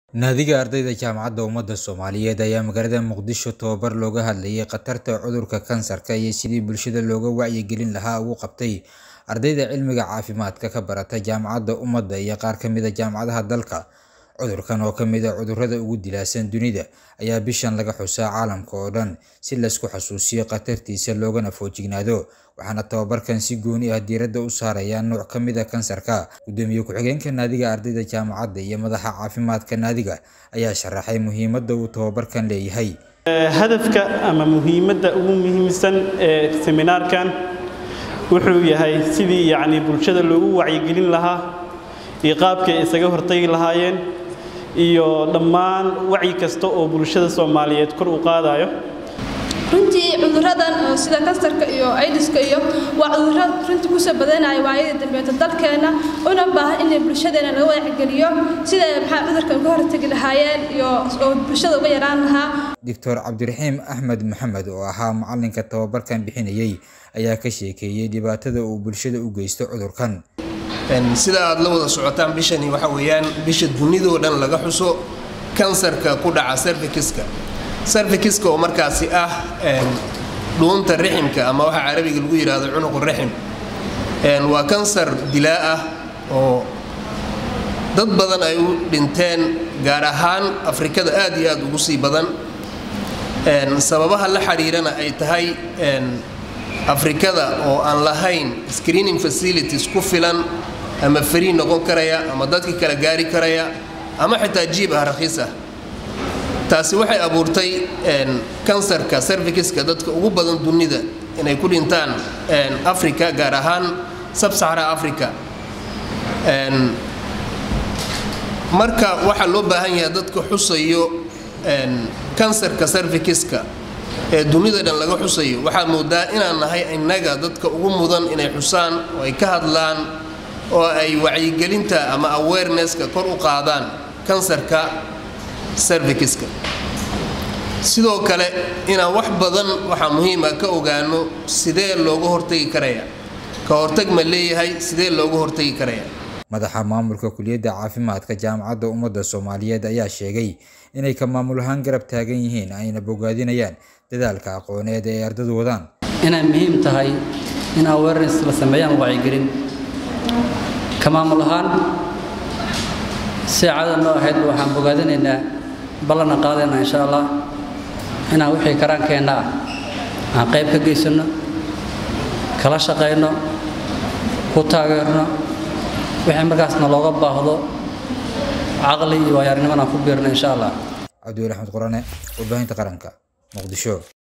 Naadiga ardayda Jaamacadda Ummada Soomaaliyeed ayaa magaalada Muqdisho tababar looga hadlayay khatarta cudurka kansarka iyo sidii bulshada looga wacyigelin lahaa ugu qabtay ardayda cilmiga caafimaadka ka barata Jaamacadda Ummada iyo qaar ka mid ah jaamacadaha dalka. Cudurkan oo ka mid ah cudurrada ugu dilaasan dunida ayaa bishan laga xusaa caalamka oo dhan si la isku xasuusiyo khatartiisa loogana feejignaado, waxaana tababarkan si gooni ah diiradda u saaraya nooc ka mid ah kansarka. Gudoomiye ku-xigeenka Naadiga Ardayda Jaamacadda iyo madaxa caafimaadka naadiga ayaa sharaxay muhiimadda uu tababarkan leeyahay. hadafka ama muhiimadda ugu muhiimsan ee seminaarkan wuxuu yahay sidii yacni bulshada loogu wacyigelin lahaa iyo qaabkay isaga hortagi lahaayeen iyo dhammaan wacyi kasta oo bulshada Soomaaliyeed kor u qaadayo runtii cuduradan oo sida kansarka iyo aydiska iyo waa cudurro runtii kusoo badanaya waayadii dambeeta dalkeena una baahan in bulshadeena laga wacygeliyo sida maxaa cudurkan uga hortagi lahaayeen iyo oo bulshada uga yaraan lahaa Dr. Cabdiraxiim Axmed Maxamed oo ahaa macalinka tababarkan bixinayay ayaa ka sheekeeyay dhibaatada uu bulshada u geysto cudurkan. sida aad la wada socotaan bishani waxa weeyaan bisha dunidoo dhan laga xuso kansarka ku dhaca cervixiska cervixiska oo markaasi ah dhuunta riximka ama waxa carabiga lagu yidhaahdo cunuqu rixim waa kansar dilaa ah oo dad badan ay u dhinteen gaar ahaan afrikada aad iyo aad ugu sii badan sababaha la xiriirana ay tahay afrikada oo aan lahayn screening facilities ku filan ama fariin noqon karaya ama dadka kala gaari karaya ama xitaa jiib ah rakhiis ah taasi waxay abuurtay kansarka cervixiska dadka ugu badan dunida inay ku dhintaan africa gaar ahaan sabsaxara africa marka waxaa loo baahan yahay dadka xusayo kansarka cervixiska ee dunida dhan laga xusayo waxaad moodaa inaan nahay innaga dadka ugu mudan inay xusaan oo ay ka hadlaan oo ay wacyigelinta ama awarenesska kor u qaadaan kansarka cervixiska sidoo kale inaan wax badan waxaa muhiima ka ogaano sidee looga hortagi karaya ka hortag ma leeyahay sidee looga hortagi karaya madaxa maamulka kuliyadda caafimaadka jaamacadda ummadda soomaaliyeed ayaa sheegay inay ka maamul ahaan garab taagan yihiin ayna bogaadinayaan dadaalka aqooneed ee ardadu wadaan inay muhiim tahay in awareness la sameeyaan wacyigelin ka maamul ahaan si caada noo ahayd waxaan bogaadinaynaa ballana qaadaynaa insha allah inaan wixii karaankeenna ah aan qayb ka geysanno kala shaqayno ku taageerno wixii markaasna looga baahdo caqli iyo waayaarnimona ku biirno insha allah cabdiweli axmed qurane warbaahinta qaranka muqdisho